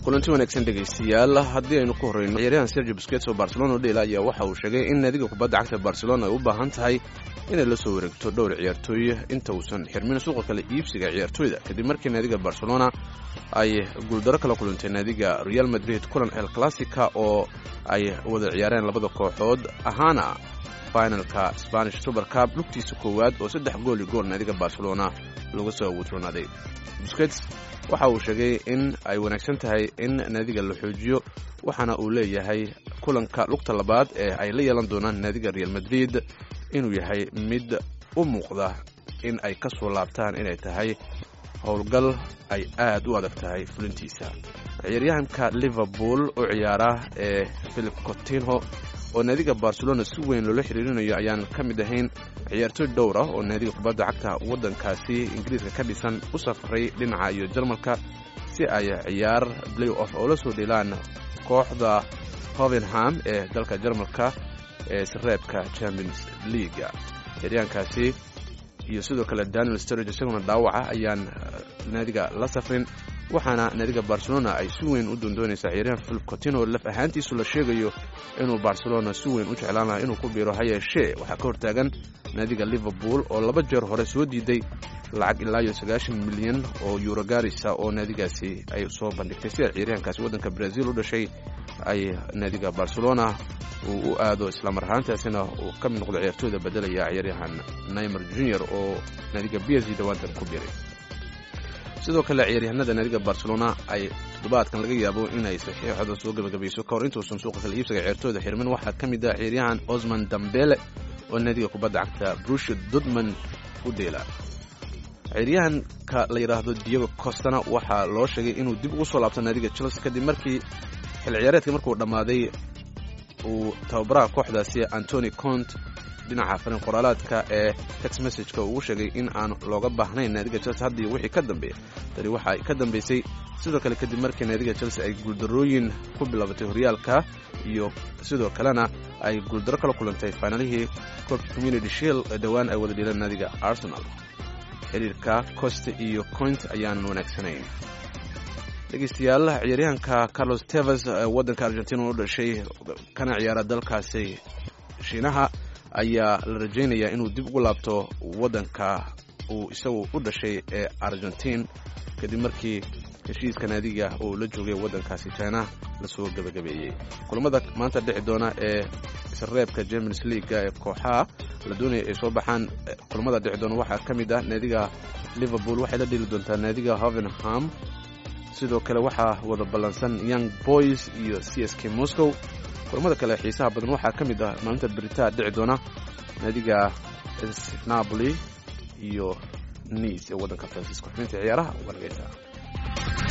kulanti wanaagsan dhegaystayaal haddii aynu ku horreyno ciyaaryahan sergio busquets oo barcelona u dheela ayaa waxa uu sheegay in naadiga kubadda cagta barcelona ay u baahan tahay inay la soo wareegto dhowr ciyaartooy inta uusan xirmin suuqa kale iibsiga ciyaartooyda kadib markii naadiga barcelona ay guuldaro kala kulantay naadiga real madrid kulan el classica oo ay wada ciyaareen labada kooxood ahaana finalka spanish super cup lugtiisa koowaad oo saddex gool i gool naadiga barcelona lagu soo wutroonaaday busquets waxa uu sheegay in ay wanaagsan tahay in naadiga la xoojiyo waxaana uu leeyahay kulanka lugta labaad ee ay la yeelan doonaan naadiga real madrid inuu yahay mid u muuqda in ay ka soo laabtaan inay tahay howlgal ay aad u adag tahay fulintiisa ciyaaryahanka liverpool u ciyaara ee philip cotinho oo naadiga barcelona si weyn loola xiriirinayo ayaan ka mid ahayn ciyaartooy dhowr ah oo naadiga kubadda cagta waddankaasi ingiriiska ka dhisan u safray dhinaca iyo jarmalka si ay ciyaar play off oo la soo dheelaan kooxda hovenham ee dalka jarmalka ee sireebka champions leaga ciyaaryahankaasi iyo sidoo kale daniel sturridge isaguna dhaawaca ayaan naadiga la safrin waxaana naadiga barcelona ay si weyn u doondoonaysaa ciyaaryahan philip cotino laf ahaantiisu la sheegayo inuu barcelona si weyn u jeclaan laha inuu ku biiro ha yeeshee waxaa ka hortaagan naadiga liverpool oo laba jeer hore soo diiday lacag ilaa iyo sagaashan milyan oo euro gaarisa oo naadigaasi ay soo bandhigtay si ay ciyaaryahankaasi waddanka brazil u dhashay ay naadiga barcelona uu u aado islamar ahaantaasina uu ka mid noqdo ciyaartooyda bedelaya ciyaaryahan naimer junior oo naadiga b s g dhawaantan ku biiray sidoo kale ciyaaryahanada naadiga barcelona ay toddobaadkan laga yaabo inay saxiixooda soo gebagabayso kahor intuusan suuqa kala iibsiga ciyaartooyda xirmin waxaa ka mid ah ciyaaryahan osman dambele oo naadiga kubadda cagta brusha dudman u dheela ciyaaryahanka la yidhaahdo diego costana waxaa loo sheegay inuu dib ugu soo laabto naadiga chelsea kadib markii xil ciyaareedka markuu dhammaaday uu tababaraha kooxdaasi antony cont dhinaca farin qoraalaadka ee text messageka ugu sheegay in aan looga baahnayn naadiga chelsea haddii wixii ka dambeeya tani waxa ay ka dambaysay sidoo kale kadib markii naadiga chelsea ay guuldarooyin ku bilaabatay horyaalka iyo sidoo kalena ay guuldaro kala kulantay finaalihii koobka community shield ee dhowaan ay wada dhiileen naadiga arsenal xiriirka coste iyo coint ayaanan wanaagsanayn dhegeystayaal ciyaaryahanka carlos tevers waddanka argentina u dhashay kana ciyaara dalkaasi shiinaha ayaa la rajaynayaa inuu dib ugu laabto waddanka uu isagu u dhashay ee argentiin kadib markii heshiiska naadiga uu la joogay waddankaasi china lasoo gebagabeeyey kulamada maanta dhici doona ee isreebka champions leaga ee kooxaha la doonaya ay soo baxaan kulamada dhici doona waxaa ka mid ah naadiga liverpool waxay la dheli doontaa naadiga hovenham sidoo kale waxaa wada ballansan young boys iyo c s k moscow kulamada kale xiisaha badan waxaa ka mid ah maalinta beritaa dhici doona naadiga napoli iyo nice ee waddanka faransiiska xubinta ciyaaraha wargeysa